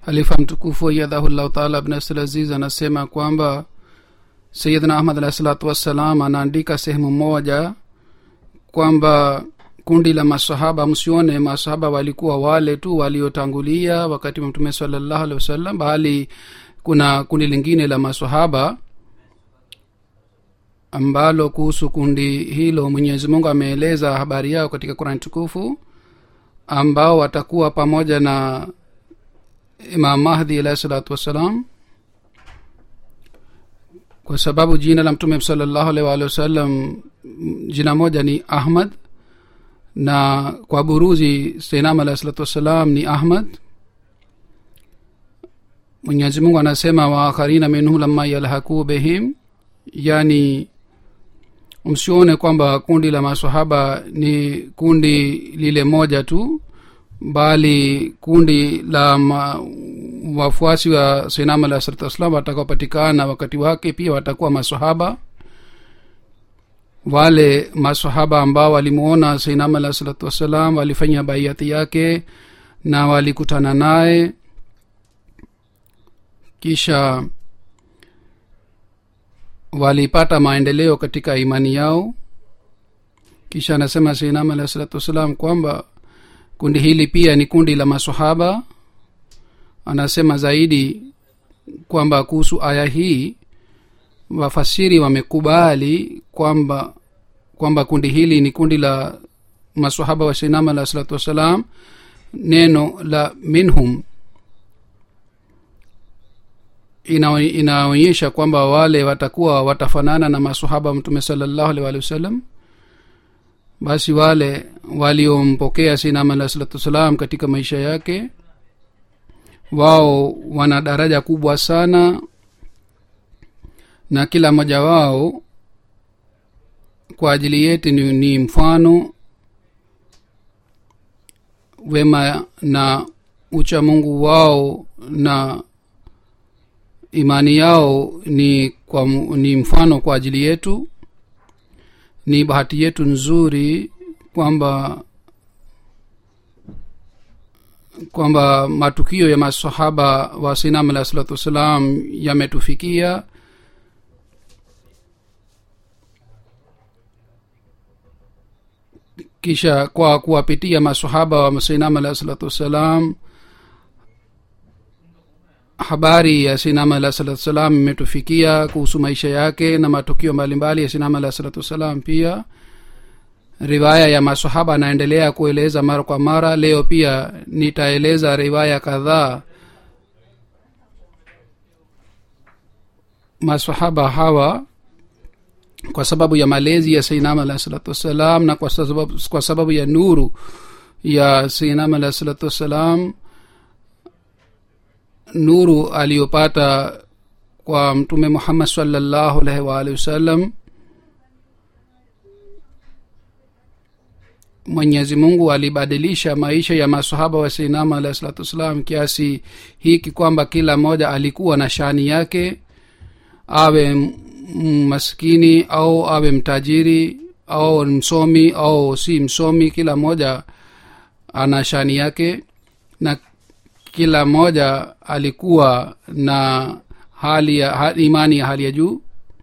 halifa mtukufu ayadhahullahu taala abnasl aziz anasema kwamba sayidna ahmad alahi salatu wassalam anaandika sehemu moja kwamba kundi la masahaba msione masahaba walikuwa wale tu waliotangulia wakati wa mtume salallahu alehi wasallam bali kuna kundi lingine la masahaba ambalo kuhusu kundi hilo mwenyezi mungu ameeleza habari yao katika kurani tukufu ambao watakuwa pamoja na imam mahdi alahi salatu wassalam kwa sababu jina la mtume salallahu alaihi waalihi wasallam jina moja ni ahmad na kwa buruzi seinam alahi salatu wassalam ni ahmad mwenyezi mungu anasema waakharina minhu lama yalhakuu bihim yani msione kwamba kundi la masahaba ni kundi lile moja tu bali kundi la ma, wafuasi wa sinam alah salatu wassalam watakaopatikana wakati wake pia watakuwa masahaba wale masahaba ambao walimuona sinam alah salatu wassalam walifanya baiati yake na walikutana naye kisha walipata maendeleo katika imani yao kisha anasema sinam alah salatu wassalam kwamba kundi hili pia ni kundi la masahaba anasema zaidi kwamba kuhusu aya hii wafasiri wamekubali kwamba kwamba kundi hili ni kundi la masahaba wa sinam alah salatu wassalam neno la minhum ina inaonyesha kwamba wale watakuwa watafanana na masahaba mtume salallahu alih walihi wasallam basi wale waliompokea sinam alah salatu wassalam katika maisha yake wao wana daraja kubwa sana na kila mmoja wao kwa ajili yetu ni, ni mfano wema na ucha mungu wao na imani yao ni kwa, ni mfano kwa ajili yetu ni bahati yetu nzuri kwamba kwamba matukio ya masahaba wa sinam alah salatu wassalam yametufikia kisha kwa kuwapitia masahaba wa sinam alah salatu wassalam habari ya sinam alah salatu wassalam imetufikia kuhusu maisha yake na matukio mbalimbali ya sinam alah salatu wassalam pia riwaya ya masahaba anaendelea kueleza mara kwa mara leo pia nitaeleza riwaya kadhaa masahaba hawa kwa sababu ya malezi ya sainam alah salatu wassalam na kwa sababu, kwa sababu ya nuru ya sainam alah salatu wassalam nuru aliyopata kwa mtume muhammad salllahu alaihi waalihi wasallam mwenyezi mungu alibadilisha maisha ya masahaba wa sinama alahi salatu wassalam kiasi hiki kwamba kila mmoja alikuwa na shani yake awe maskini au awe mtajiri au msomi au si msomi kila mmoja ana shani yake na kila mmoja alikuwa na hali ya ha, imani ya hali ya juu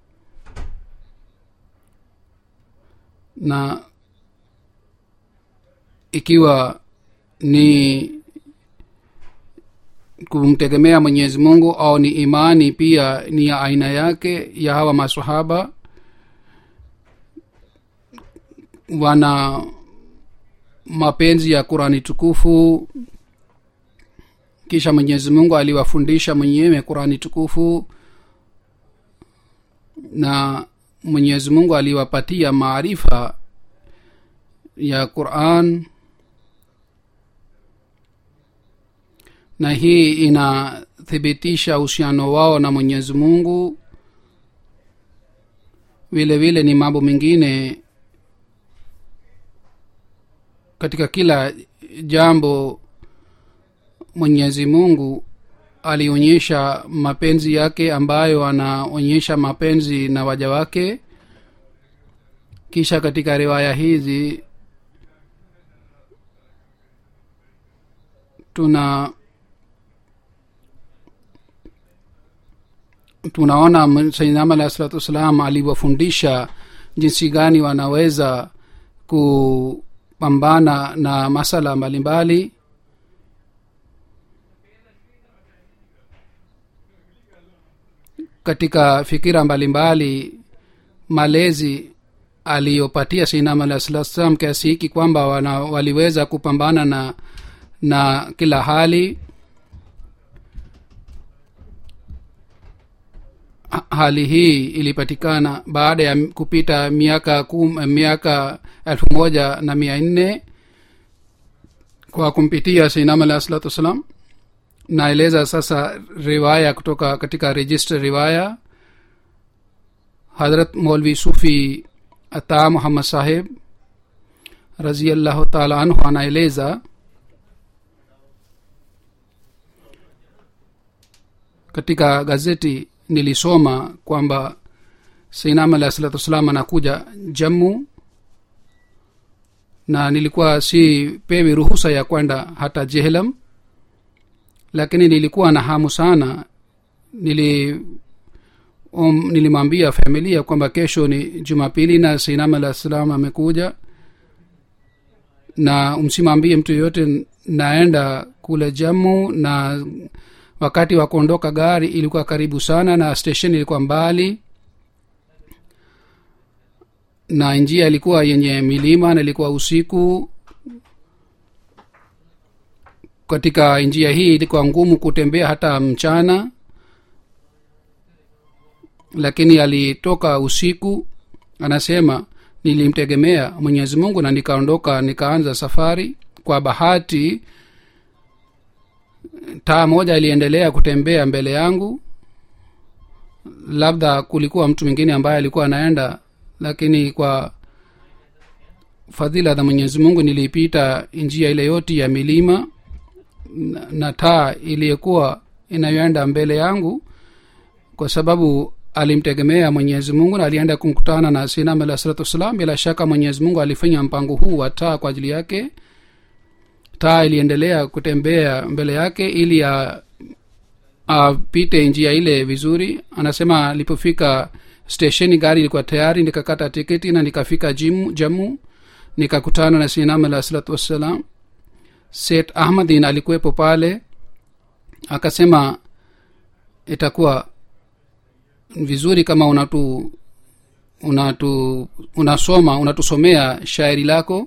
na ikiwa ni kumtegemea mwenyezi mungu au ni imani pia ni ya aina yake ya hawa masahaba wana mapenzi ya qurani tukufu kisha mwenyezi mungu aliwafundisha mwenyewe qurani tukufu na mwenyezi mungu aliwapatia maarifa ya quran na hii inathibitisha uhusiano wao na mwenyezi mungu vile vile ni mambo mengine katika kila jambo mwenyezi mungu alionyesha mapenzi yake ambayo anaonyesha mapenzi na waja wake kisha katika riwaya hizi tuna tunaona sainam alahi salatu wassalam aliwafundisha jinsi gani wanaweza kupambana na masala mbalimbali katika fikira mbalimbali malezi aliyopatia sainam alahi salatu wassalam kiasi hiki kwamba wana, waliweza kupambana na na kila hali Ha- hali hii ilipatikana baada ya kupita miaka kum, miaka elfu moja na mia nne kwa kumpitia sainam alahi salatu wassalam naeleza sasa riwaya kutoka katika register riwaya hadrat molvi sufi ata muhammad saheb raziallahu taala anhu anaeleza katika gazeti nilisoma kwamba sainam alahi salatu wassalam anakuja jammu na nilikuwa si pewi ruhusa ya kwenda hata jehlam lakini nilikuwa na hamu sana nili um, nilimwambia familia kwamba kesho ni jumapili na sainam alah salam amekuja na msimwambie mtu yoyote naenda kule jamu na wakati wa kuondoka gari ilikuwa karibu sana na station ilikuwa mbali na njia ilikuwa yenye milima na ilikuwa usiku katika njia hii ilikuwa ngumu kutembea hata mchana lakini alitoka usiku anasema nilimtegemea mwenyezi mungu na nikaondoka nikaanza safari kwa bahati taa moja iliendelea kutembea mbele yangu labda kulikuwa mtu mwingine ambaye alikuwa anaenda lakini kwa fadhila za mwenyezi mungu nilipita njia ile yote ya milima na, na taa iliyokuwa inayoenda mbele yangu kwa sababu alimtegemea mwenyezi mungu na alienda kumkutana na sinam alah salatu wassalam bila shaka mwenyezi mungu alifanya mpango huu wa taa kwa ajili yake taa iliendelea kutembea mbele yake ili apite njia ile vizuri anasema alipofika stesheni gari ilikuwa tayari nikakata tiketi na nikafika jimu jamu nikakutana na sinam alah salatu wassalam set ahmadin alikuwepo pale akasema itakuwa vizuri kama unatu unatu unasoma unatusomea shairi lako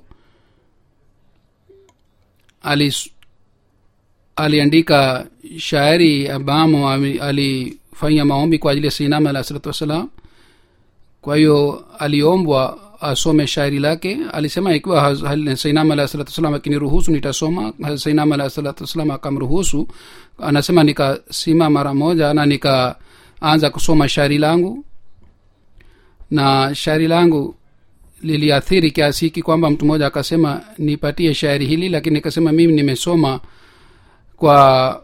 Alis, aliandika shairi ambamo alifanya maombi kwa ajili ya sinama alah salatu wassalam kwa hiyo aliombwa asome shairi lake alisema ikiwa sainam alah salatu wassalam akiniruhusu nitasoma sainam alah salatu wassalam akamruhusu anasema nikasima mara moja na nikaanza kusoma shairi langu na shairi langu liliathiri kiasi hiki kwamba mtu mmoja akasema nipatie shairi hili lakini nikasema mimi nimesoma kwa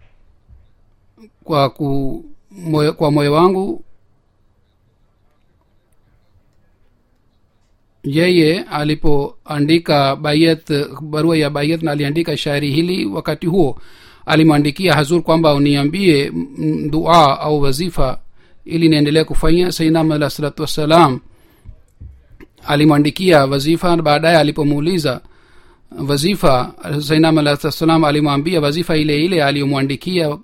kwa ku, moyo, kwa moyo wangu yeye alipoandika bayat barua ya bayat na aliandika shairi hili wakati huo alimwandikia hazur kwamba uniambie dua au wazifa ili niendelee kufanya sainam alah salatu wassalam alimwandikia wazifa baadaye alipomuuliza wazifa sainam alah salatu wassalam alimwambia wazifa ile ile aliyomwandikia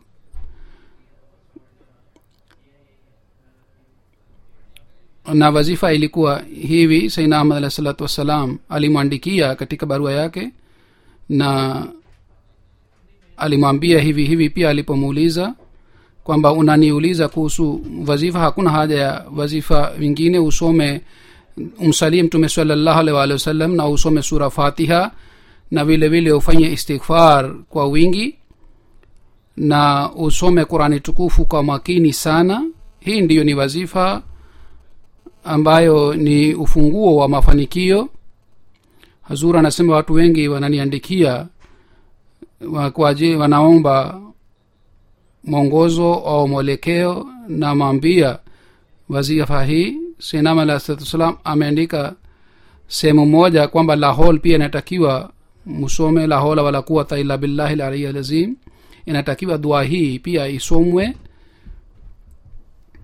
na wazifa ilikuwa hivi saina ahmad alah salatu wassalam alimwandikia katika barua yake na alimwambia hivi hivi pia alipomuuliza kwamba unaniuliza kuhusu wazifa hakuna haja ya wazifa vingine usome umsalie mtume salallahu alih waalihi wasallam na usome sura fatiha na vile vile ufanye istighfar kwa wingi na usome qurani tukufu kwa makini sana hii ndiyo ni wazifa ambayo ni ufunguo wa mafanikio hazur anasema watu wengi wananiandikia kwaji wanaomba mwongozo au mwelekeo na maambia wazifa hii sinam alah salatu wassalam ameandika sehemu moja kwamba lahol pia inatakiwa musome la hola wala quwata illa billahi laliyi lazim inatakiwa dua hii pia isomwe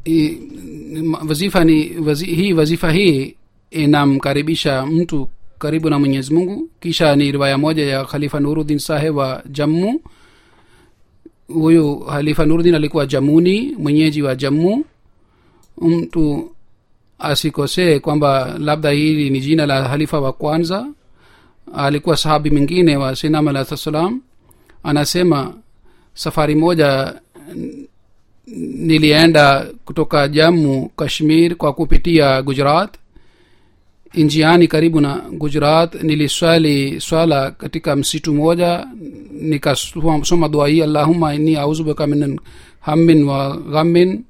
i- ma- wazifa ni wazi, hii wazifa hii inamkaribisha mtu karibu na mwenyezi mungu kisha ni riwaya moja ya khalifa nuruddin saheb wa jammu huyu khalifa nuruddin alikuwa jamuni mwenyeji wa jammu mtu asikosee kwamba labda hili ni jina la halifa wa kwanza alikuwa sahabi mwingine wa sinam alahi salam anasema safari moja n- nilienda kutoka jammu kashmir kwa kupitia gujarat njiani karibu na gujarat niliswali swala katika msitu moja nikasoma dua hii allahuma inni auzubika min hammin wa ghammin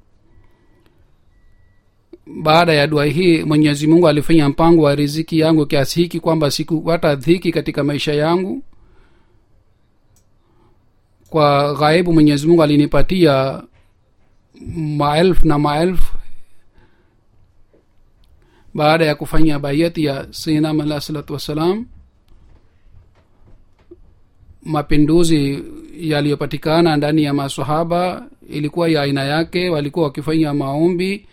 baada ya dua hii mwenyezi mungu alifanya mpango wa riziki yangu kiasi hiki kwamba sikupata dhiki katika maisha yangu kwa ghaibu mwenyezi mungu alinipatia maelfu na maelfu baada ya kufanya bayati ya sinam alah salatu wassalam mapinduzi yaliyopatikana ndani ya masahaba ilikuwa ya aina yake walikuwa wakifanya maombi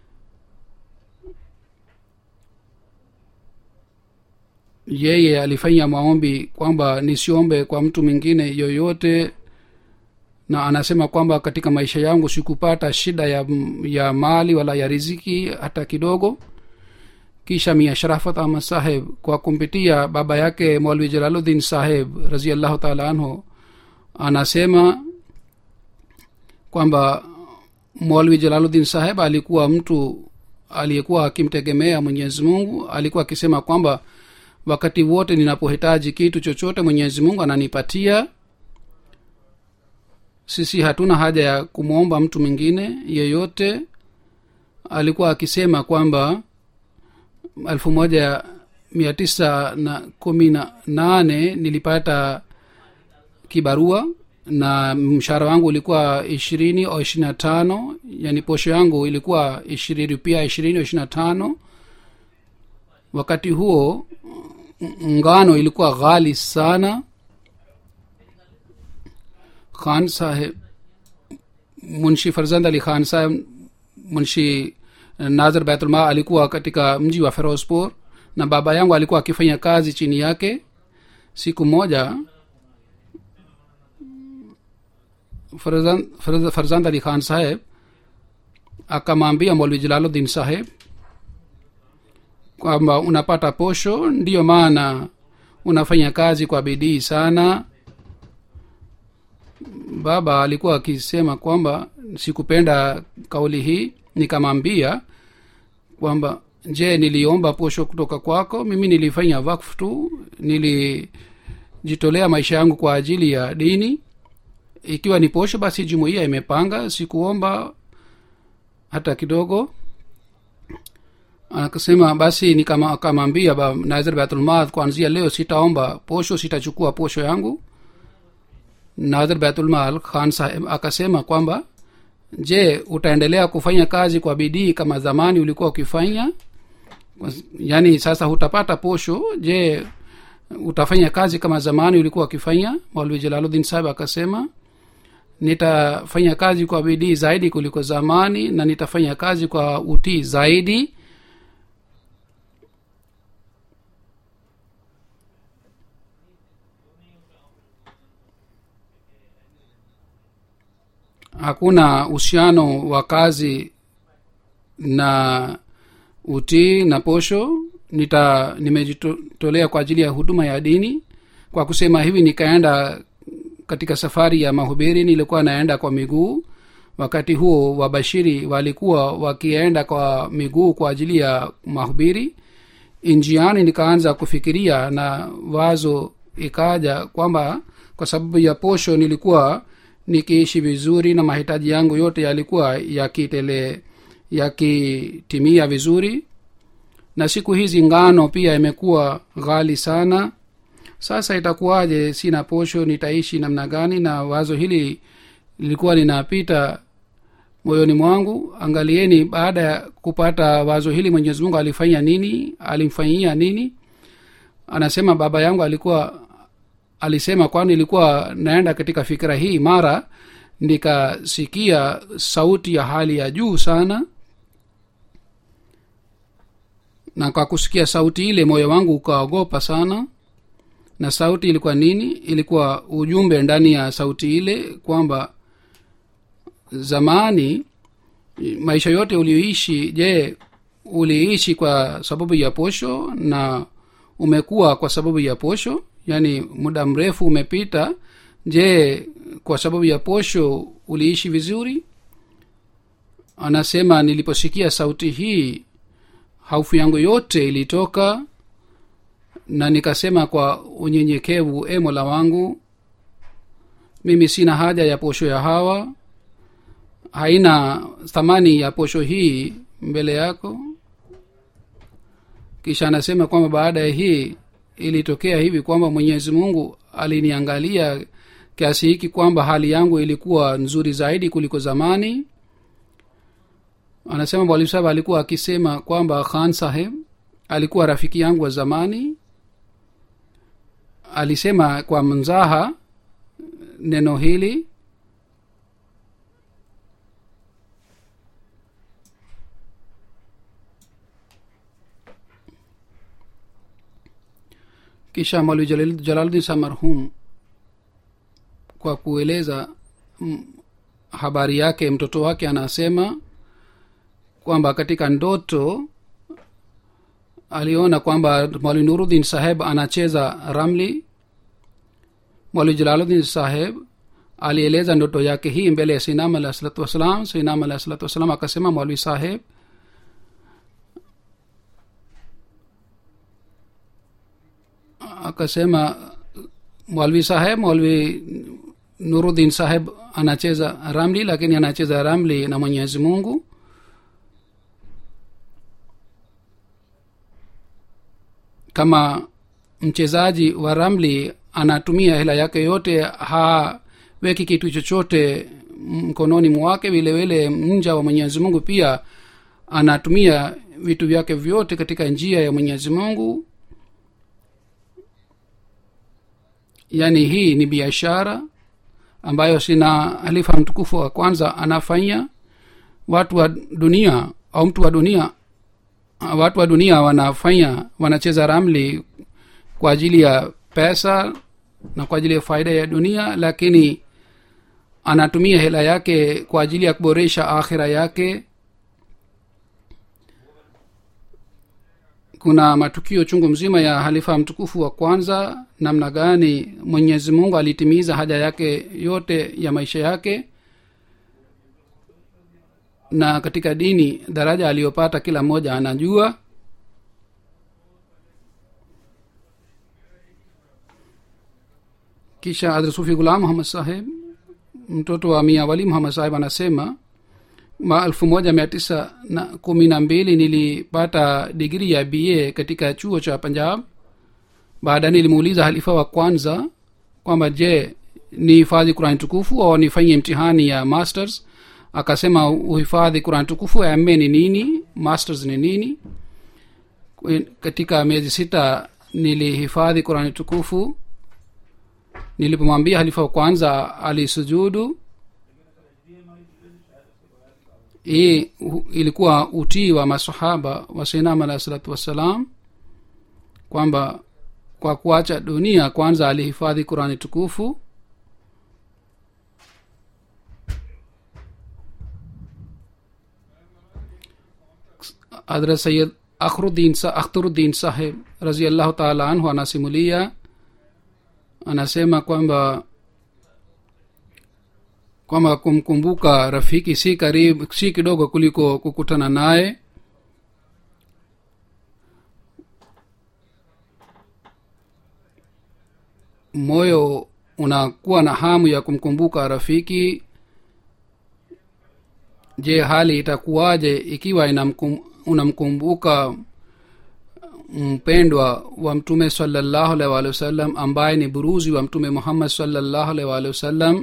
yeye alifanya maombi kwamba nisiombe kwa mtu mwingine yoyote na anasema kwamba katika maisha yangu sikupata shida ya, ya mali wala ya riziki hata kidogo kisha mia sharafat ahmad saheb kwa kumpitia baba yake mwalwi jalaluddin saheb raziallahu taala anhu anasema kwamba mwalwi jalaluddin saheb alikuwa mtu aliyekuwa akimtegemea mwenyezi mungu alikuwa akisema kwamba wakati wote ninapohitaji kitu chochote mwenyezi mungu ananipatia sisi hatuna haja ya kumwomba mtu mwingine yeyote alikuwa akisema kwamba elfu moja mia tisa na kumi na nane nilipata kibarua na mshahara wangu ulikuwa ishirini au ishiri na tano yani posho yangu ilikuwa ishirini rupia ishirini au ishiri na tano wakati huo ngano ilikuwa ghali sana khan saheb munshi farzand ali khan saheb munshi nazir baitulma alikuwa katika mji wa ferozpur na baba yangu alikuwa akifanya kazi chini yake siku moja farzand, farzand, farzand ali khan saheb akamwambia molwi jalaluddin saheb kwamba unapata posho ndiyo maana unafanya kazi kwa bidii sana baba alikuwa akisema kwamba sikupenda kauli hii nikamwambia kwamba je niliomba posho kutoka kwako mimi nilifanya wakfu tu nilijitolea maisha yangu kwa ajili ya dini ikiwa ni posho basi jumuiya imepanga sikuomba hata kidogo akasema basi nikamwambia nazir baitulmal kuanzia leo sitaomba posho sitachukua posho yangu nazir baitulmal khan saheb akasema kwamba je utaendelea kufanya kazi kwa bidii kama zamani ulikuwa ukifanya yaani sasa hutapata posho je utafanya kazi kama zamani ulikuwa ukifanya maulvi jalaluddin saheb akasema nitafanya kazi kwa bidii zaidi kuliko zamani na nitafanya kazi kwa utii zaidi hakuna uhusiano wa kazi na utii na posho nita nimejitolea kwa ajili ya huduma ya dini kwa kusema hivi nikaenda katika safari ya mahubiri nilikuwa naenda kwa miguu wakati huo wabashiri walikuwa wakienda kwa miguu kwa ajili ya mahubiri njiani nikaanza kufikiria na wazo ikaja kwamba kwa sababu ya posho nilikuwa nikiishi vizuri na mahitaji yangu yote yalikuwa yakitele yakitimia vizuri na siku hizi ngano pia imekuwa ghali sana sasa itakuwaje sina posho nitaishi namna gani na wazo hili lilikuwa linapita moyoni mwangu angalieni baada ya kupata wazo hili mwenyezi mungu alifanya nini alimfanyia nini anasema baba yangu alikuwa alisema kwani ilikuwa naenda katika fikira hii mara nikasikia sauti ya hali ya juu sana na kwa kusikia sauti ile moyo wangu ukaogopa sana na sauti ilikuwa nini ilikuwa ujumbe ndani ya sauti ile kwamba zamani maisha yote ulioishi je uliishi kwa sababu ya posho na umekuwa kwa sababu ya posho yaani muda mrefu umepita je kwa sababu ya posho uliishi vizuri anasema niliposikia sauti hii haufu yangu yote ilitoka na nikasema kwa unyenyekevu e mola wangu mimi sina haja ya posho ya hawa haina thamani ya posho hii mbele yako kisha anasema kwamba baada ya hii ilitokea hivi kwamba mwenyezi mungu aliniangalia kiasi hiki kwamba hali yangu ilikuwa nzuri zaidi kuliko zamani anasema mwalimu saheb alikuwa akisema kwamba khan saheb alikuwa rafiki yangu wa zamani alisema kwa mzaha neno hili kisha mwalimu Jalal- jalaluddin sa marhum kwa kueleza mm, habari yake mtoto wake anasema kwamba katika ndoto aliona kwamba mwalimu nuruddin saheb anacheza ramli mwalimu jalaluddin saheb alieleza ndoto yake hii mbele ya sinam alah salatu wassalam sinam alah salatu wassalam akasema mwalimu saheb akasema mwalvi saheb mwalvi nuruddin saheb anacheza ramli lakini anacheza ramli na mwenyezi mungu kama mchezaji wa ramli anatumia hela yake yote haweki kitu chochote mkononi mwake vile vile mja wa mwenyezi mungu pia anatumia vitu vyake vyote katika njia ya mwenyezi mungu yaani hii ni biashara ambayo sina halifa mtukufu wa kwanza anafanya watu wa dunia au mtu wa dunia watu wa dunia wanafanya wanacheza ramli kwa ajili ya pesa na kwa ajili ya faida ya dunia lakini anatumia hela yake kwa ajili ya kuboresha akhira yake kuna matukio chungu mzima ya halifa mtukufu wa kwanza namna gani mwenyezi mungu alitimiza haja yake yote ya maisha yake na katika dini daraja aliyopata kila mmoja anajua kisha adrsufi gulam muhammad saheb mtoto wa mia wali muhammad saheb anasema ma elfu moja mia tisa na kumi na mbili nilipata digri ya ba katika chuo cha punjab baadaye nilimuuliza halifa wa kwanza kwamba je ni hifadhi kurani tukufu au nifanye mtihani ya masters akasema uhifadhi kurani tukufu ma ni nini masters ni nini Kwe- katika miezi sita nilihifadhi kurani tukufu nilipomwambia halifa wa kwanza alisujudu hii hu- ilikuwa utii wa masahaba wa sainam alahi salatu wassalam kwamba kwa kuacha dunia kwanza alihifadhi qurani tukufu hadrat sayid akhruddin sa akhturuddin saheb raziallahu taala anhu anasimulia anasema kwamba kwamba kumkumbuka rafiki si karibu si kidogo kuliko kukutana naye moyo unakuwa na hamu ya kumkumbuka rafiki je hali itakuwaje ikiwa inamkum, unamkumbuka mpendwa wa mtume salallahu alaihi waalihi wasallam ambaye ni buruzi wa mtume muhammad salallahu alaihi waalihi wasallam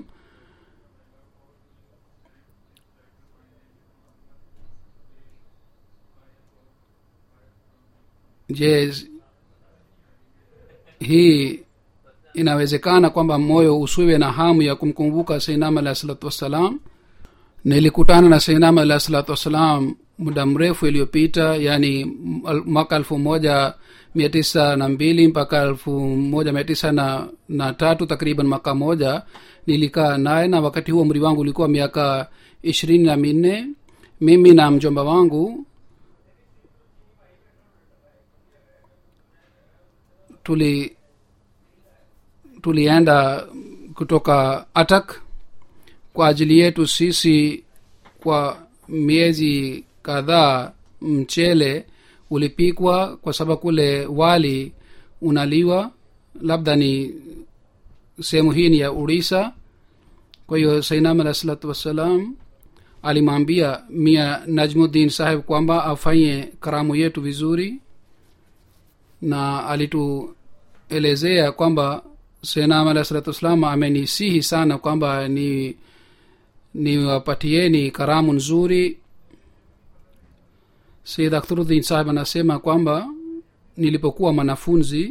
je hii inawezekana kwamba moyo usiwe na hamu ya kumkumbuka seinam alahi salatu wassalam nilikutana na seinam alahi salatu wassalam muda mrefu iliyopita yani mwaka elfu moja mia tisa na mbili mpaka elfu moja mia tisa na, na tatu takriban mwaka moja nilikaa naye na wakati huo mri wangu ulikuwa miaka ishirini na minne mimi na mjomba wangu tuli tulienda kutoka atak kwa ajili yetu sisi kwa miezi kadhaa mchele ulipikwa kwa sababu kule wali unaliwa labda ni sehemu hii ni ya urisa kwa hiyo sainam alah salatu wassalam alimwambia mia najmuddin saheb kwamba afanye karamu yetu vizuri na alituelezea kwamba senam alah salatu wassalam amenisihi sana kwamba ni niwapatieni karamu nzuri sayid akhturuddin sahib anasema kwamba nilipokuwa mwanafunzi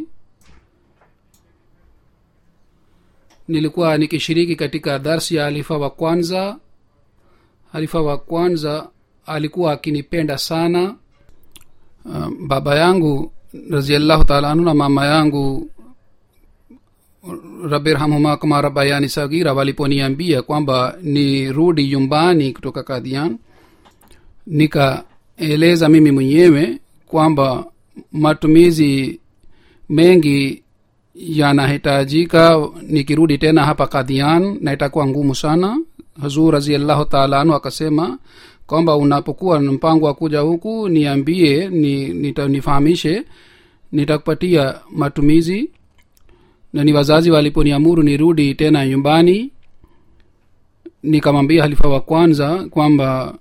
nilikuwa nikishiriki katika darsi ya halifa wa kwanza halifa wa kwanza alikuwa akinipenda sana uh, baba yangu raziallahu taala anhu na mama yangu rabirhamhuma kama rabayani sagira waliponiambia kwamba nirudi nyumbani kutoka kadhian nikaeleza mimi mwenyewe kwamba matumizi mengi yanahitajika nikirudi tena hapa kadhian na itakuwa ngumu sana hazur raziallahu taala anhu akasema kwamba unapokuwa na mpango wa kuja huku niambie ni, nita, nifahamishe nitakupatia matumizi na ni wazazi waliponiamuru nirudi tena nyumbani nikamwambia halifa wa kwanza kwamba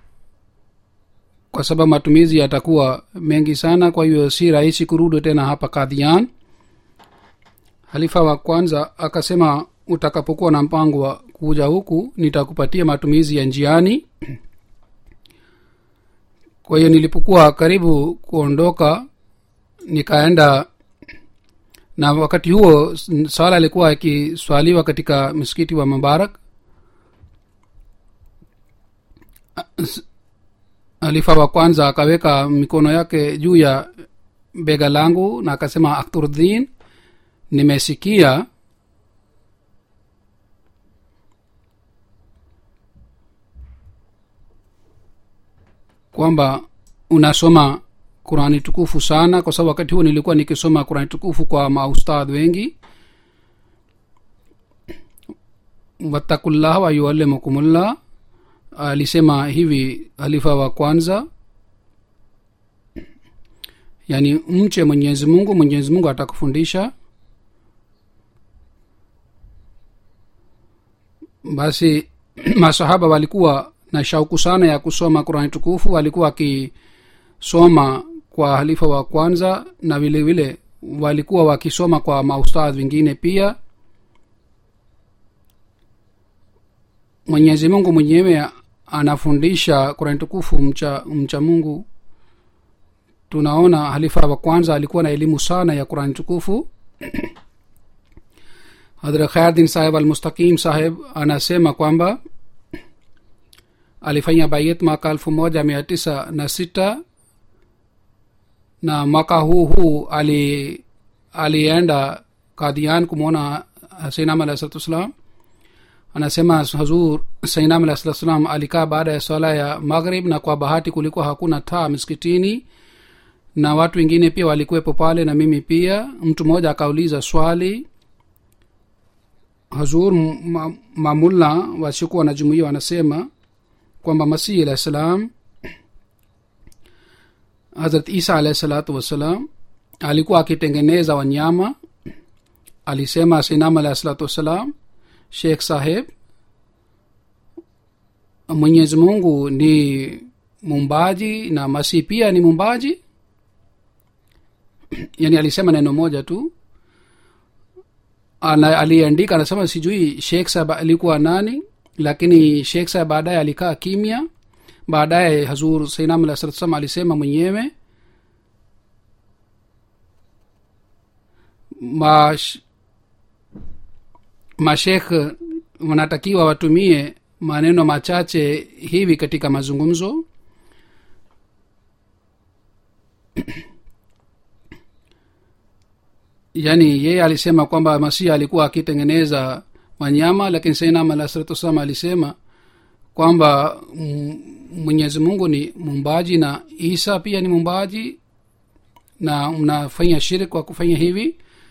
kwa sababu matumizi yatakuwa mengi sana kwa hiyo si rahisi kurudi tena hapa kadhian halifa wa kwanza akasema utakapokuwa na mpango wa kuja huku nitakupatia matumizi ya njiani kwa hiyo nilipokuwa karibu kuondoka nikaenda na wakati huo swala ilikuwa ikiswaliwa katika msikiti wa mubarak halifa wa kwanza akaweka mikono yake juu ya bega langu na akasema akturdhin nimesikia kwamba unasoma qurani tukufu sana kwa sababu wakati huo nilikuwa nikisoma qurani tukufu kwa maustadh wengi wattakullah wayuallimukumullah alisema hivi halifa wa kwanza yaani mche mwenyezi mungu mwenyezi mungu atakufundisha basi masahaba walikuwa na shauku sana ya kusoma qurani tukufu walikuwa wakisoma kwa halifa wa kwanza na vile vile walikuwa wakisoma kwa maustadh wengine pia mwenyezi mungu mwenyewe anafundisha qurani tukufu mcha, mcha mungu tunaona halifa wa kwanza alikuwa na elimu sana ya qurani tukufu hadra khairdin saheb almustaqim saheb anasema kwamba alifanya bayet mwaka elfu moja mia tisa na sita na mwaka huu huu ali alienda kadian kumwona sainam alahi salatu wassalam anasema hazur sainam alahi salatu wassalam alikaa baada ya swala ya maghrib na kwa bahati kulikuwa hakuna taa miskitini na watu wengine pia walikuwepo pale na mimi pia mtu mmoja akauliza swali hazur ma, mamulla wasiokuwa na jumuia wanasema kwamba masihi alah salam hazrat isa alahi salatu wassalam alikuwa akitengeneza wanyama alisema sinam alahi salatu wassalam sheikh saheb mwenyezi mungu ni mumbaji na masihi pia ni mumbaji yani alisema neno moja tu Ana, aliandika anasema sijui sheikh saheb alikuwa nani lakini sheikh saheb baadaye alikaa kimya baadaye hazur sainam alah salatu salam alisema mwenyewe ma mashekh wanatakiwa watumie maneno machache hivi katika mazungumzo yaani yeye alisema kwamba masihi alikuwa akitengeneza wanyama lakini sainam alah salatu wassalam alisema kwamba mm, mwenyezi mungu ni mumbaji na isa pia ni mumbaji na mnafanya shirk kwa kufanya hivi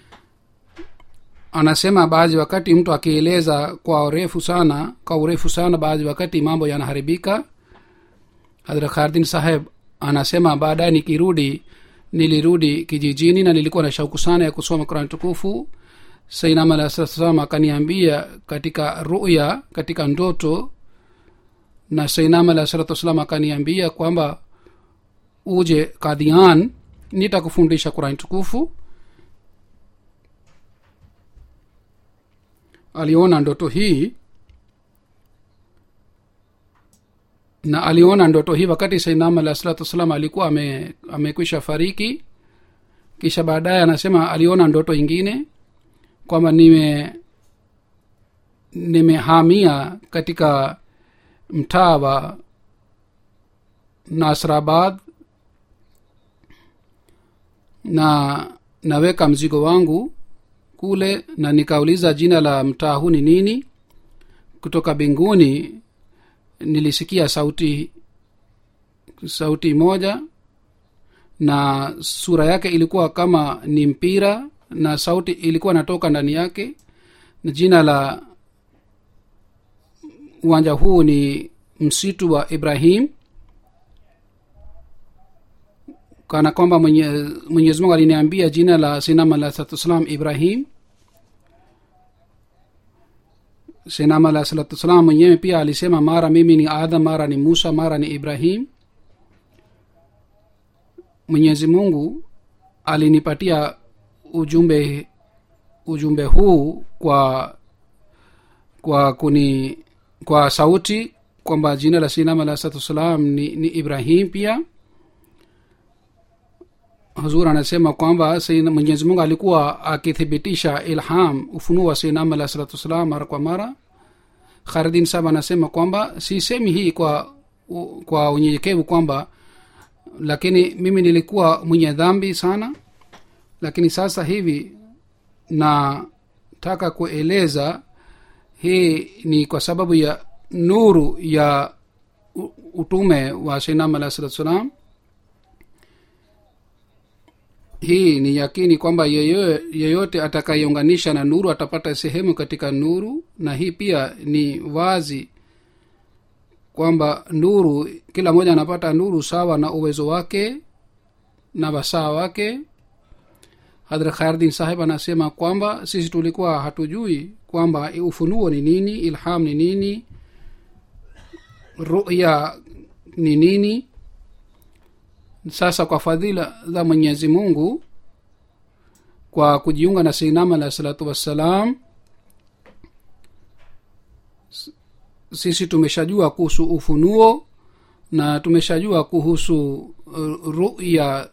anasema baadhi wakati mtu akieleza kwa urefu sana kwa urefu sana baadhi wakati mambo yanaharibika hadrat khardin saheb anasema baadaye nikirudi nilirudi kijijini na nilikuwa na shauku sana ya kusoma qurani tukufu sainam alah salam akaniambia katika ruya katika ndoto na sainam alah salatu wassalam akaniambia kwamba uje kadhian nitakufundisha qurani tukufu aliona ndoto hii na aliona ndoto hii wakati sainam alah salatu wassalam alikuwa ame, amekwisha fariki kisha baadaye anasema aliona ndoto ingine kwamba nime nimehamia katika mtaa wa nasrabad na naweka mzigo wangu kule na nikauliza jina la mtaa huu ni nini kutoka mbinguni nilisikia sauti sauti moja na sura yake ilikuwa kama ni mpira na sauti ilikuwa natoka ndani yake na jina la uwanja huu ni msitu wa ibrahim kana kwamba mwenye, mwenyezi mungu aliniambia jina la sinam alah salatu wassalam ibrahim sinam alah salatu wassalam mwenyewe pia alisema mara mimi ni adam mara ni musa mara ni ibrahim mwenyezi mungu alinipatia ujumbe ujumbe huu kwa kwa kuni kwa sauti kwamba jina la sinam alah salatu wassalam ni, ni ibrahim pia hazur anasema kwamba mwenyezi mungu alikuwa akithibitisha ilham ufunuo wa sinam alah salatu wassalam mara kwa mara kharidin sab anasema kwamba sisemi hii kwa kwa unyenyekevu kwamba lakini mimi nilikuwa mwenye dhambi sana lakini sasa hivi nataka kueleza hii ni kwa sababu ya nuru ya utume wa sinam alah salatu wassalam hii ni yakini kwamba yeyote, yeyote atakayeunganisha na nuru atapata sehemu katika nuru na hii pia ni wazi kwamba nuru kila mmoja anapata nuru sawa na uwezo wake na wasaa wake hadrat khairdin sahib anasema kwamba sisi tulikuwa hatujui kwamba ufunuo ni nini ilham ni nini ruya ni nini sasa kwa fadhila za mwenyezi mungu kwa kujiunga na seinam alah salatu wassalam sisi tumeshajua kuhusu ufunuo na tumeshajua kuhusu uh, ruya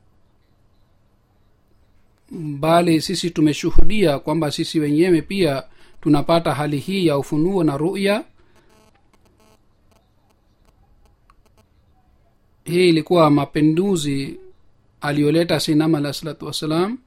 bali sisi tumeshuhudia kwamba sisi wenyewe pia tunapata hali hii ya ufunuo na ruya hii ilikuwa mapinduzi aliyoleta sinam alah salatu wassalam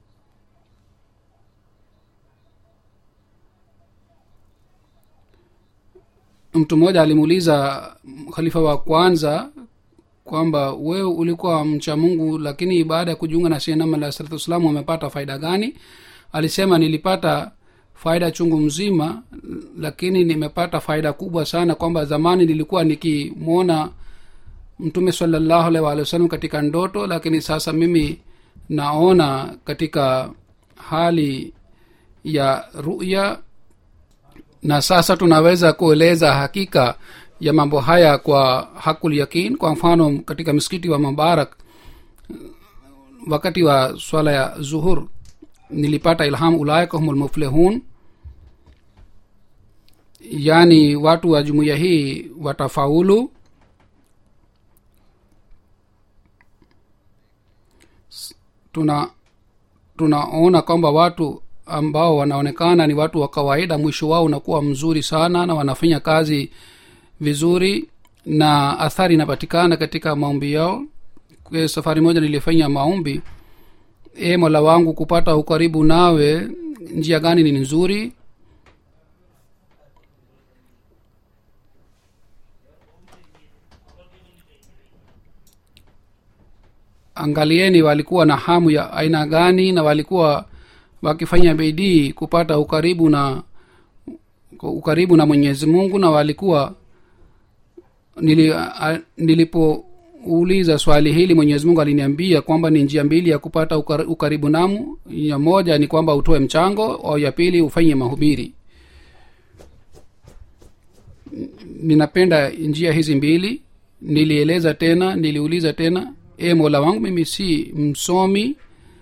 mtu mmoja alimuuliza khalifa wa kwanza kwamba wewe ulikuwa mcha mungu lakini baada ya kujiunga na sinam alah salatu wassalam umepata faida gani alisema nilipata faida chungu mzima lakini nimepata faida kubwa sana kwamba zamani nilikuwa nikimwona mtume salallahu alaihi waalihi wasallam katika ndoto lakini sasa mimi naona katika hali ya ruya na sasa tunaweza kueleza hakika ya mambo haya kwa hakul yakin kwa mfano katika msikiti wa mubarak wakati wa swala ya zuhur nilipata ilham ulaika hum lmuflihun yaani watu wa jumuiya hii watafaulu tuna tunaona kwamba watu ambao wanaonekana ni watu wa kawaida mwisho wao unakuwa mzuri sana na wanafanya kazi vizuri na athari inapatikana katika maombi yao kwa safari moja nilifanya maombi e mola wangu kupata ukaribu nawe njia gani ni nzuri angalieni walikuwa na hamu ya aina gani na walikuwa wakifanya bidii kupata ukaribu na ukaribu na mwenyezi mungu na walikuwa nili, a, nilipouliza swali hili mwenyezi mungu aliniambia kwamba ni njia mbili ya kupata ukar, ukaribu namu ya moja ni kwamba utoe mchango au ya pili ufanye mahubiri ninapenda njia hizi mbili nilieleza tena niliuliza tena e mola wangu mimi si msomi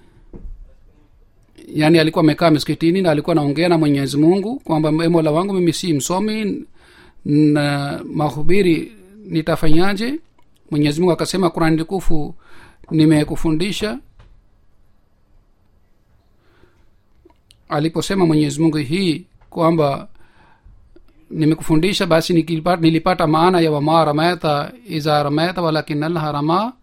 yaani alikuwa amekaa msikitini na alikuwa anaongea na mwenyezi mungu kwamba e mola wangu mimi si msomi na mahubiri nitafanyaje mwenyezi mungu akasema kurani tukufu nimekufundisha aliposema mwenyezi mungu hii kwamba nimekufundisha basi nikilipata, nilipata maana ya wama ramaita iza ramaita walakin allaha rama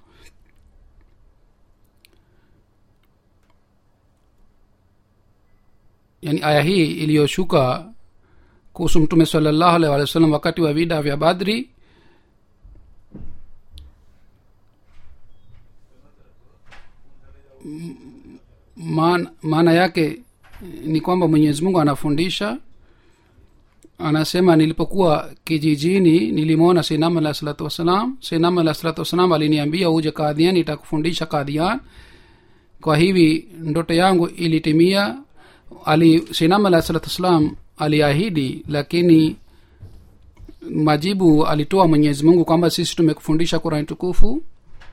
yani aya hii iliyoshuka kuhusu mtume salallahu alaihi wa sallam wakati wa vida vya badri maana, maana yake ni kwamba mwenyezi mungu anafundisha anasema nilipokuwa kijijini nilimwona sinam alah salatu wassalam sinam alah salatu wassalam aliniambia uje kadhian itakufundisha kadhian kwa hivi ndoto yangu ilitimia ali sinam alah salatu wassalam aliahidi lakini majibu alitoa mwenyezi mungu kwamba sisi tumekufundisha kurani tukufu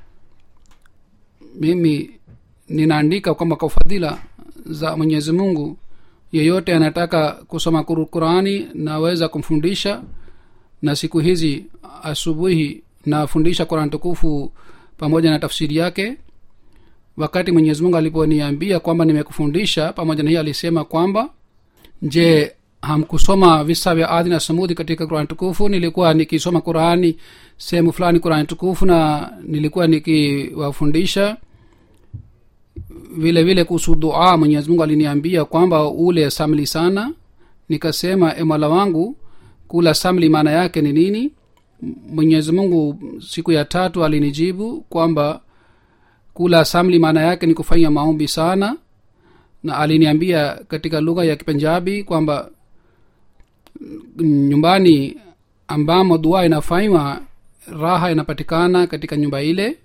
mimi ninaandika kwamba kwa fadhila za mwenyezi mungu yeyote anataka kusoma qurani naweza kumfundisha na siku hizi asubuhi nafundisha qurani tukufu pamoja na tafsiri yake wakati mwenyezi mungu aliponiambia kwamba nimekufundisha pamoja na hiyo alisema kwamba je hamkusoma visa vya adhi na samudi katika qurani tukufu nilikuwa nikisoma qurani sehemu fulani qurani tukufu na nilikuwa nikiwafundisha vile vile kuhusu dua mwenyezi mungu aliniambia kwamba ule samli sana nikasema emala wangu kula samli maana yake ni nini mwenyezi mungu siku ya tatu alinijibu kwamba kula samli maana yake ni kufanya maombi sana na aliniambia katika lugha ya kipenjabi kwamba nyumbani ambamo dua inafanywa raha inapatikana katika nyumba ile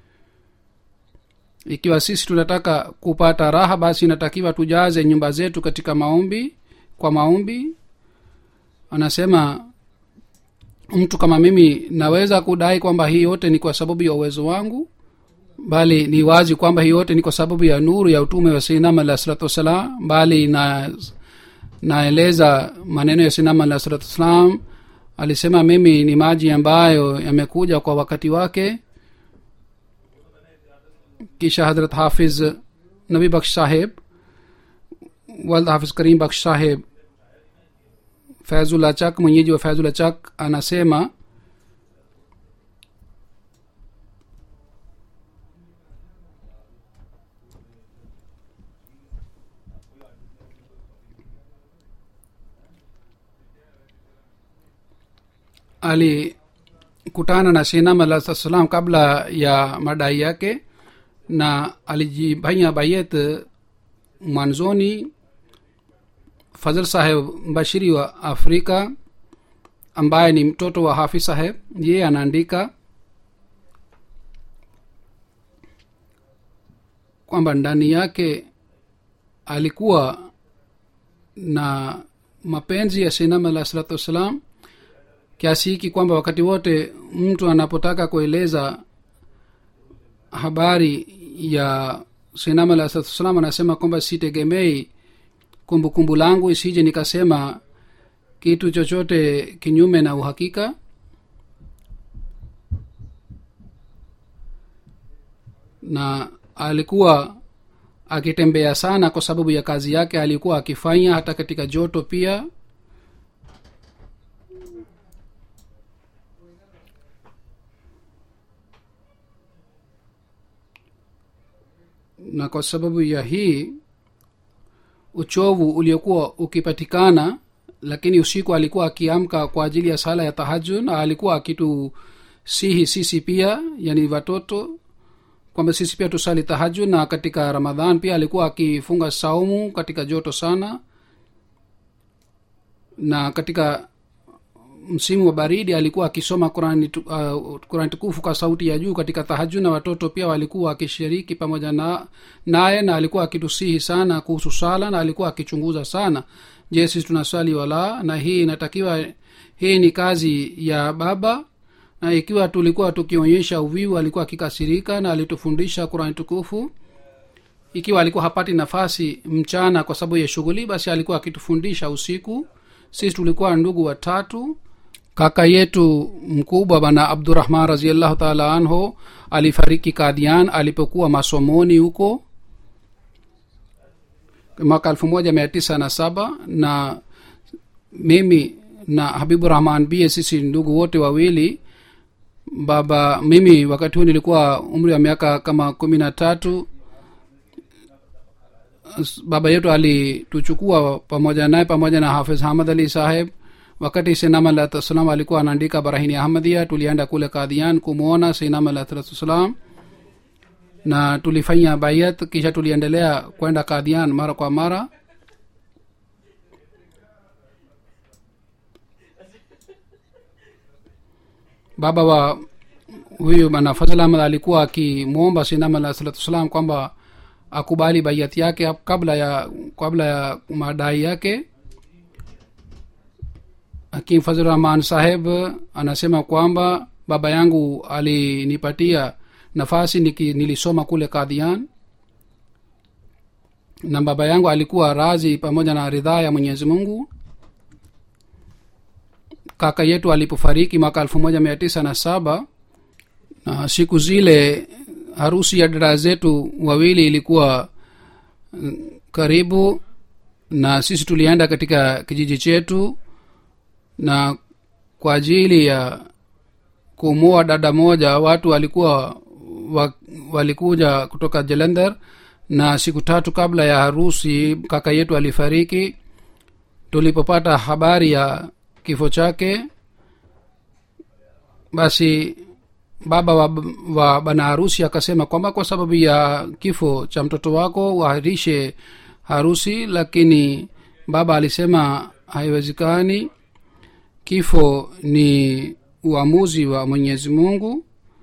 ikiwa sisi tunataka kupata raha basi inatakiwa tujaze nyumba zetu katika maombi kwa maombi anasema mtu kama mimi naweza kudai kwamba hii yote ni kwa sababu ya uwezo wangu bali ni wazi kwamba hii yote ni kwa sababu ya nuru ya utume wa sinam alah salatu wassalam bali na naeleza maneno ya sinam alah salatu wassalam alisema mimi ni maji ambayo yamekuja kwa wakati wake kisha hadrat hafiz nabi baksh saheb walid hafiz karim baksh saheb fazul achak mwenyeji wa fazul achak anasema alikutana na sinam alah salam kabla ya madai yake na alijifanya bayet mwanzoni fazl saheb mbashiri wa afrika ambaye ni mtoto wa hafi saheb yeye anaandika kwamba ndani yake alikuwa na mapenzi ya sinam alah salatu wassalam kiasi hiki kwamba wakati wote mtu anapotaka kueleza habari ya sinam alah salatu wassalam anasema kwamba sitegemei kumbukumbu langu isije nikasema kitu chochote kinyume na uhakika na alikuwa akitembea sana kwa sababu ya kazi yake alikuwa akifanya hata katika joto pia na kwa sababu ya hii uchovu uliokuwa ukipatikana lakini usiku alikuwa akiamka kwa ajili ya sala ya tahajud na alikuwa akitusihi sisi pia yani watoto kwamba sisi pia tusali tahajud na katika ramadhan pia alikuwa akifunga saumu katika joto sana na katika msimu wa baridi alikuwa akisoma qurani tu- uh, qurani tukufu kwa sauti ya juu katika tahajud na watoto pia walikuwa wakishiriki pamoja na naye na alikuwa akitusihi sana kuhusu sala na alikuwa akichunguza sana je sisi tunaswali wala na hii inatakiwa hii ni kazi ya baba na ikiwa tulikuwa tukionyesha uvivu alikuwa akikasirika na alitufundisha qurani tukufu ikiwa alikuwa hapati nafasi mchana kwa sababu ya shughuli basi alikuwa akitufundisha usiku sisi tulikuwa ndugu watatu kaka yetu mkubwa bana abdurahman raziallahu taala anhu alifariki kadian alipokuwa masomoni huko mwaka elfu moja mia tisa na saba na mimi na habibu rahman bie sisi ndugu wote wawili baba mimi wakati huu nilikuwa umri wa miaka kama kumi na tatu baba yetu alituchukua pamoja naye pamoja na hafiz hamad ali saheb wakati sinam alahsalam alikuwa anaandika barahini ahmadia tulienda kule kadhian kumwona sinam alahsalam na tulifanya bayat kisha tuliendelea kwenda kadhian mara kwa mara baba wa huyu bana fazl ahmad alikuwa akimwomba sinam alah salatu wassalam kwamba akubali baiati yake kabla ya kabla ya madai yake hakim fazlrahman saheb anasema kwamba baba yangu alinipatia nafasi niki, nilisoma kule kadhian na baba yangu alikuwa razi pamoja na ridhaa ya mwenyezi mungu kaka yetu alipofariki mwaka elfu moja mia tisa na saba na siku zile harusi ya dada zetu wawili ilikuwa mm, karibu na sisi tulienda katika kijiji chetu na kwa ajili ya kumua dada moja watu walikuwa wa, walikuja kutoka jelender na siku tatu kabla ya harusi kaka yetu alifariki tulipopata habari ya kifo chake basi baba wa, wa bana harusi akasema kwamba kwa sababu ya kifo cha mtoto wako uahirishe harusi lakini baba alisema haiwezekani kifo ni uamuzi wa mwenyezi mungu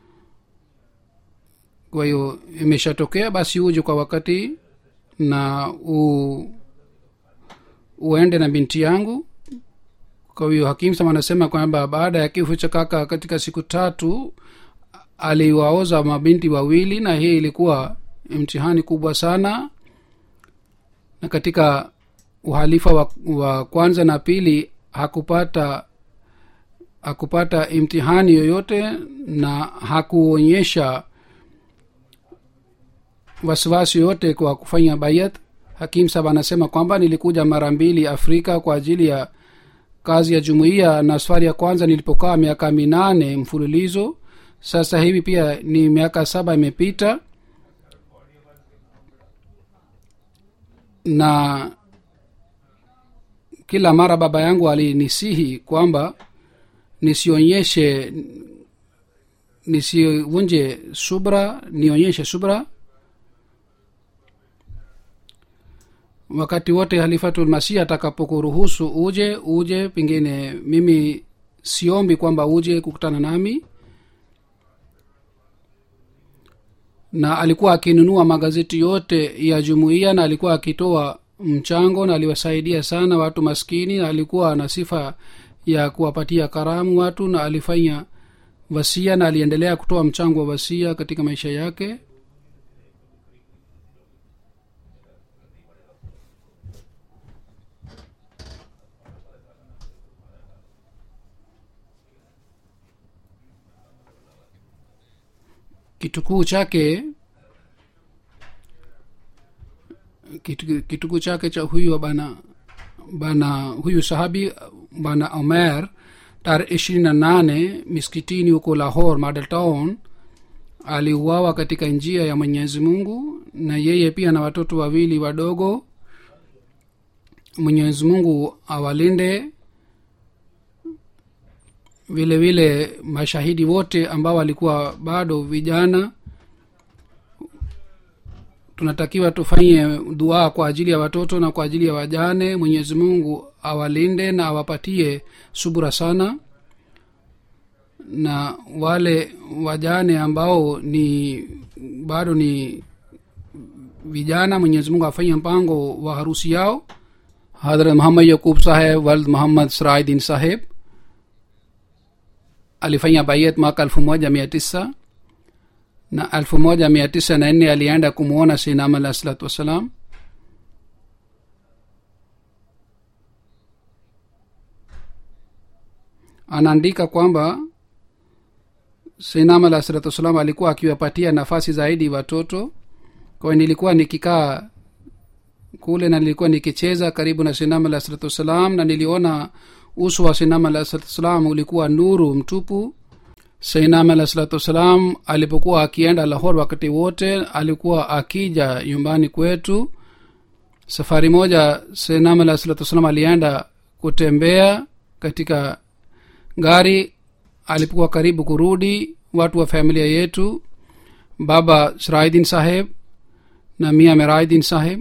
kwa hiyo imeshatokea basi uje kwa wakati na u, uende na binti yangu kwa hiyo hakim sama anasema kwamba baada ya kifo cha kaka katika siku tatu aliwaoza mabinti wawili na hii ilikuwa mtihani kubwa sana na katika uhalifa wa, wa kwanza na pili hakupata hakupata imtihani yoyote na hakuonyesha wasiwasi yoyote kwa kufanya bayat hakim saba anasema kwamba nilikuja mara mbili afrika kwa ajili ya kazi ya jumuiya na safari ya kwanza nilipokaa miaka minane mfululizo sasa hivi pia ni miaka saba imepita na kila mara baba yangu alinisihi kwamba nisionyeshe nisivunje subra nionyeshe subra wakati wote halifatulmasih atakapokuruhusu uje uje pengine mimi siombi kwamba uje kukutana nami na alikuwa akinunua magazeti yote ya jumuiya na alikuwa akitoa mchango na aliwasaidia sana watu maskini na alikuwa na sifa ya kuwapatia karamu watu na alifanya wasia na aliendelea kutoa mchango wa wasia katika maisha yake kitukuu chake kitu- kitugu chake cha huyu bana bana huyu sahabi bana omer tarehe ishirini na nane miskitini huko lahor model town aliuawa katika njia ya mwenyezi mungu na yeye pia na watoto wawili wadogo mwenyezi mungu awalinde vile vile mashahidi wote ambao walikuwa bado vijana tunatakiwa tufanye dua kwa ajili ya watoto na kwa ajili ya wajane mwenyezi mungu awalinde na awapatie subura sana na wale wajane ambao ni bado ni vijana mwenyezi mungu afanye mpango wa harusi yao hadrat muhammad yakub saheb wald muhammad sirajdin saheb alifanya bayet mwaka elfu moja mia tisa na elfu moja mia tisa na nne alienda kumwona sinam alah salatu wassalam anaandika kwamba sinam alah salatu wassalam alikuwa akiwapatia nafasi zaidi watoto kwayo nilikuwa nikikaa kule na nilikuwa nikicheza karibu na sinam alah salatu wassalam na niliona uso wa sinam alah salatu wassalam ulikuwa nuru mtupu sainam alah salatu wassalam alipokuwa akienda lahor wakati wote alikuwa akija nyumbani kwetu safari moja sainam alah salatu wassalam alienda kutembea katika gari alipokuwa karibu kurudi watu wa familia yetu baba siraidin saheb na mia meraidin saheb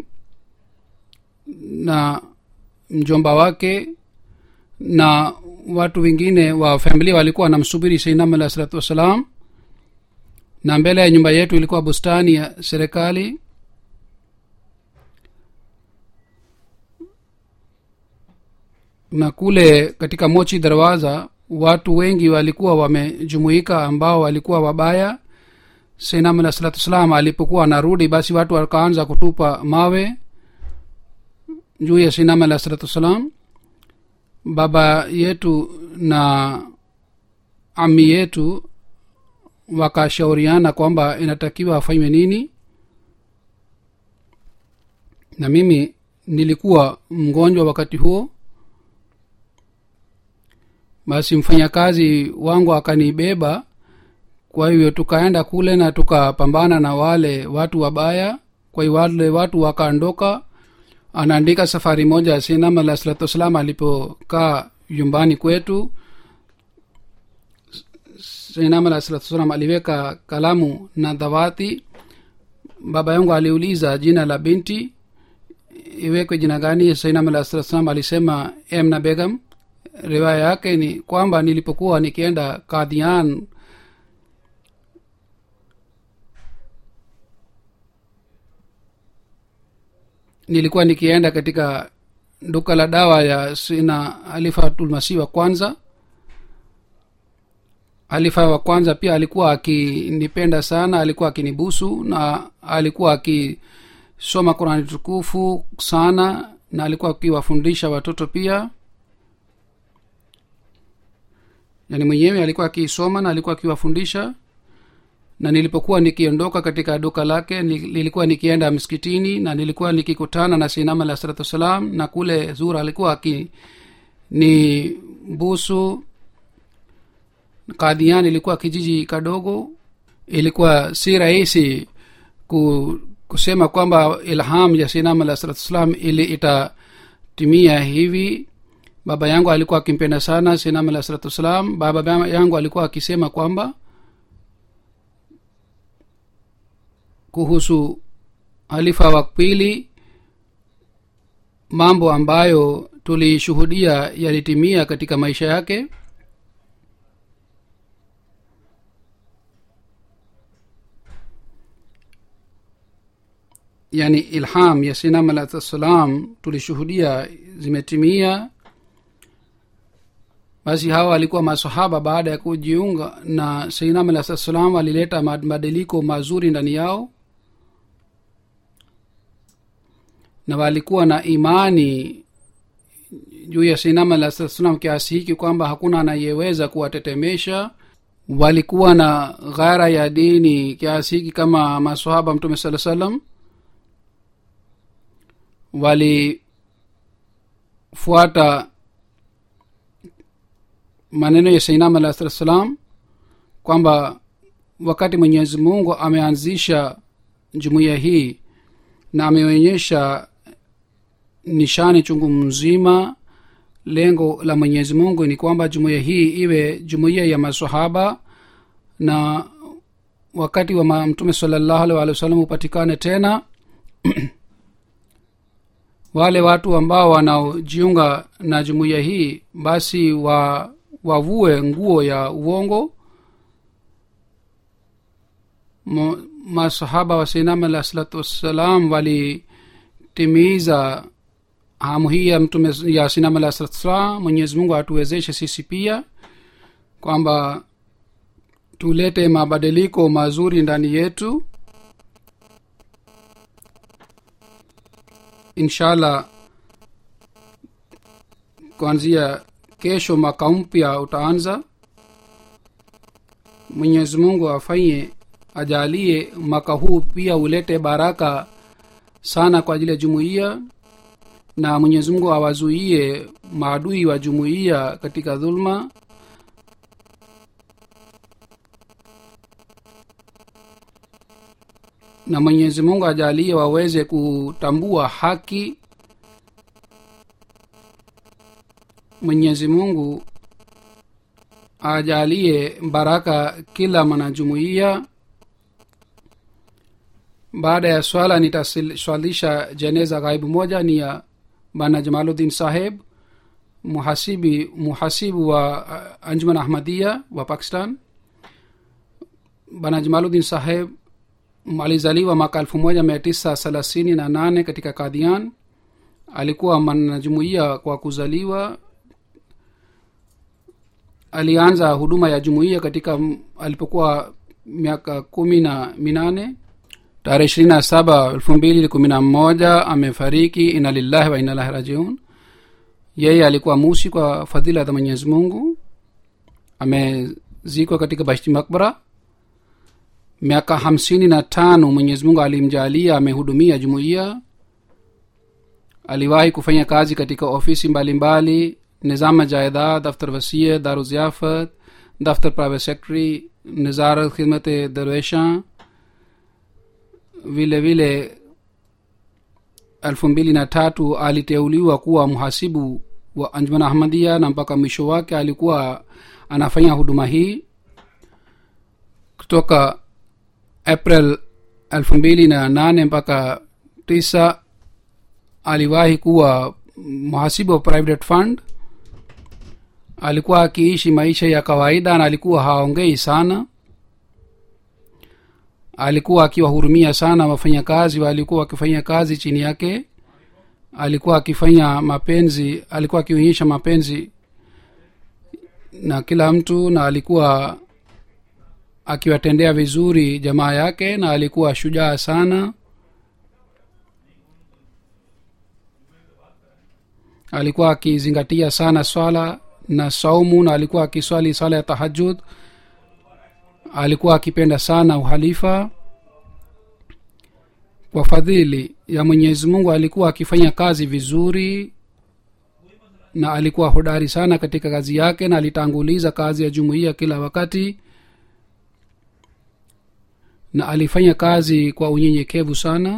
na mjomba wake na watu wengine wa familia walikuwa wanamsubiri seinam alah salatu wassalam na mbele ya nyumba yetu ilikuwa bustani ya serikali na kule katika mochi darwaza watu wengi walikuwa wamejumuika ambao walikuwa wabaya seinam alah salatu wassalam alipokuwa anarudi basi watu wakaanza kutupa mawe juu ya seinam alah salatu wassalam baba yetu na ami yetu wakashauriana kwamba inatakiwa afanywe nini na mimi nilikuwa mgonjwa wakati huo basi mfanyakazi wangu akanibeba kwa hivyo tukaenda kule na tukapambana na wale watu wabaya kwa hiyo wale watu wakaondoka anaandika safari moja sinam alah salatu wassalam alipokaa nyumbani kwetu sinam alah salatu wassalam aliweka kalamu na dhawati baba yangu aliuliza jina la binti iwekwe jina gani sainam alah salatu wassalam alisema emna begam riwaya yake ni kwamba nilipokuwa nikienda kadhian nilikuwa nikienda katika duka la dawa ya sina alifatulmasih wa kwanza halifa wa kwanza pia alikuwa akinipenda sana alikuwa akinibusu na alikuwa akisoma qurani tukufu sana na alikuwa akiwafundisha watoto pia yani mwenyewe alikuwa akisoma na alikuwa akiwafundisha na nilipokuwa nikiondoka katika duka lake nilikuwa nikienda msikitini na nilikuwa nikikutana na sinam alah salatu wassalam na kule zura alikuwa aki ni busu kadhian ilikuwa kijiji kadogo ilikuwa si rahisi ku, kusema kwamba ilham ya sinam alah salatu wassalam ili itatimia hivi baba yangu alikuwa akimpenda sana sinam alah salatu wassalam baba yangu alikuwa akisema kwamba kuhusu halifa wa pili mambo ambayo tulishuhudia yalitimia katika maisha yake yani ilham ya sinam alah salam tulishuhudia zimetimia basi hawa walikuwa masahaba baada ya kujiunga na seinam alah salam walileta mabadiliko mazuri ndani yao na walikuwa na imani juu ya seinam alah salam kiasi hiki kwamba hakuna anayeweza kuwatetemesha walikuwa na ghara ya dini kiasi hiki kama masahaba mtume saa salam walifuata maneno ya sainam alah salatu wassalam kwamba wakati mwenyezi mungu ameanzisha jumuiya hii na ameonyesha nishani chungu mzima lengo la mwenyezi mungu ni kwamba jumuiya hii iwe jumuiya ya masahaba na wakati wa ma- mtume salallahu alih walih wasallam hupatikane tena wale watu ambao wanaojiunga na jumuiya hii basi wa wavue nguo ya uongo Mo- masahaba wa sainam alah salatu wassalam walitimiza hamu hii ya mtume ya sinam alah salatu wassalam mwenyezi mungu atuwezeshe sisi pia kwamba tulete mabadiliko mazuri ndani yetu inshallah kuanzia kesho mwaka mpya utaanza mwenyezi mungu afanye ajalie mwaka huu pia ulete baraka sana kwa ajili ya jumuiya na mwenyezi mungu awazuie maadui wa jumuiya katika dhulma na mwenyezi mungu ajalie waweze kutambua haki mwenyezi mungu ajalie baraka kila mwanajumuiya baada ya swala nitaswalisha jeneza ghaibu moja ni ya bana jamaluddin saheb muhasibi muhasibu wa uh, anjuman ahmadia wa pakistan bana jamaluddin saheb alizaliwa mwaka elfu moja mia tisa thelathini na nane katika kadhian alikuwa mwanajumuiya kwa kuzaliwa alianza huduma ya jumuiya katika m- alipokuwa miaka kumi na minane tarehe ishirini na saba elfu mbili kumi na moja amefariki ina lillahi wa inalahi rajiun yeye alikuwa musi kwa fadhila za mwenyezi mungu amezikwa katika bashti makbara miaka hamsini na tano mwenyezi mungu alimjalia amehudumia jumuiya aliwahi kufanya kazi katika ofisi mbalimbali nizama jaidad daftar wasia daru ziafat daftar private secretary nizarat khidmat darwesha vile vile elfu mbili na tatu aliteuliwa kuwa mhasibu wa anjuman ahmadia na mpaka mwisho wake alikuwa anafanya huduma hii kutoka april elfu mbili na nane mpaka tisa aliwahi kuwa mhasibu wa private fund alikuwa akiishi maisha ya kawaida na alikuwa haongei sana alikuwa akiwahurumia sana wafanyakazi walikuwa wakifanya kazi chini yake alikuwa akifanya mapenzi alikuwa akionyesha mapenzi na kila mtu na alikuwa akiwatendea vizuri jamaa yake na alikuwa shujaa sana alikuwa akizingatia sana swala na saumu na alikuwa akiswali swala ya tahajud alikuwa akipenda sana uhalifa kwa fadhili ya mwenyezi mungu alikuwa akifanya kazi vizuri na alikuwa hodari sana katika kazi yake na alitanguliza kazi ya jumuiya kila wakati na alifanya kazi kwa unyenyekevu sana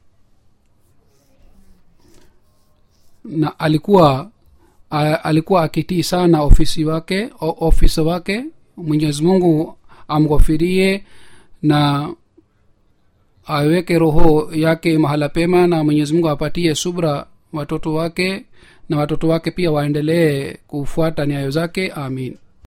na alikuwa a, alikuwa akitii sana ofisi wake o, ofisa wake mwenyezi mungu amghofirie na aweke roho yake mahala pema na mwenyezi mungu apatie subra watoto wake na watoto wake pia waendelee kufuata nyayo zake amin